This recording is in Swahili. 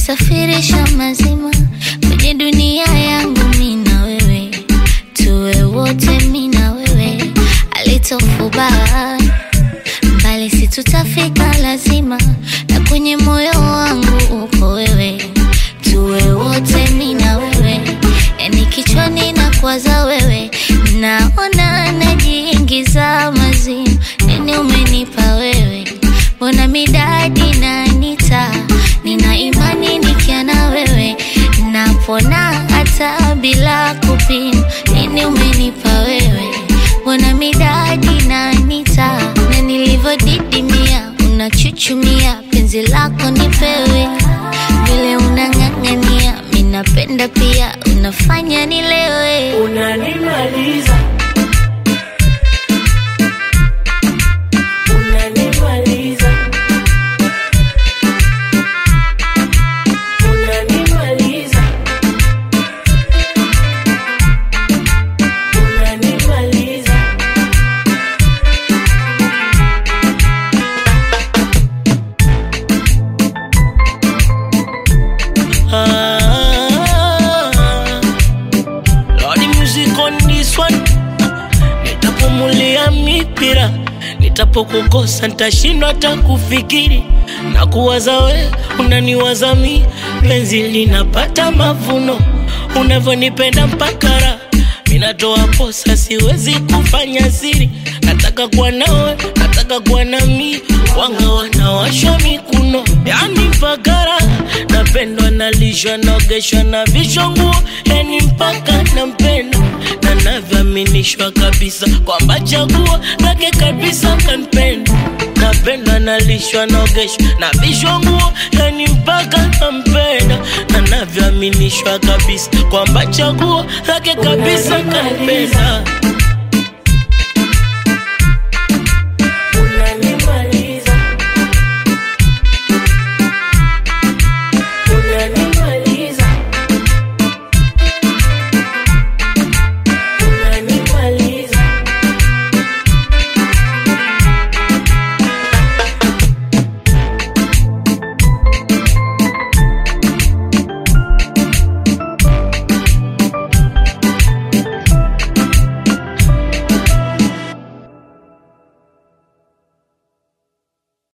umenisafirisha mazima kwenye dunia yangu mi na wewe, tuwe wote mi na wewe, alitofubaa mbali si tutafika lazima, na kwenye moyo wangu uko wewe, tuwe wote mi na wewe, yani kichwani na kwaza wewe, naona najiingiza mazimu, nini umenipa wewe, mbona midadi nanita, nina imani nikia na wewe, napona hata bila kupima, nini umenipa wewe, mbona midadi nanita, na nilivyodidimia unachuchumia, penzi lako nipewe, vile unang'ang'ania, minapenda pia, unafanya nilewe. Unanimaliza, unanimaliza, unanimaliza, unanimaliza. Ah, Lordy music on this one. Nitapumulia mipira, nitapokukosa nitashindwa hata kufikiri na kuwaza we, unaniwaza mi, penzi linapata mavuno, unavyonipenda mpaka raha minatoa posa, siwezi kufanya siri, nataka kuwa nawe, nataka kuwa nami, wanga wanawashwa mikuno, yani mpaka raha napendwa, nalishwa, naogeshwa na vishwa nguo, yani mpaka nampenda na navyoaminishwa kabisa kwamba chaguo lake kabisa kanipenda napenda nalishwa naogeshwa na vishwa nguo yani mpaka nampenda na navyoaminishwa kabisa kwamba chaguo lake kabisa kanipenda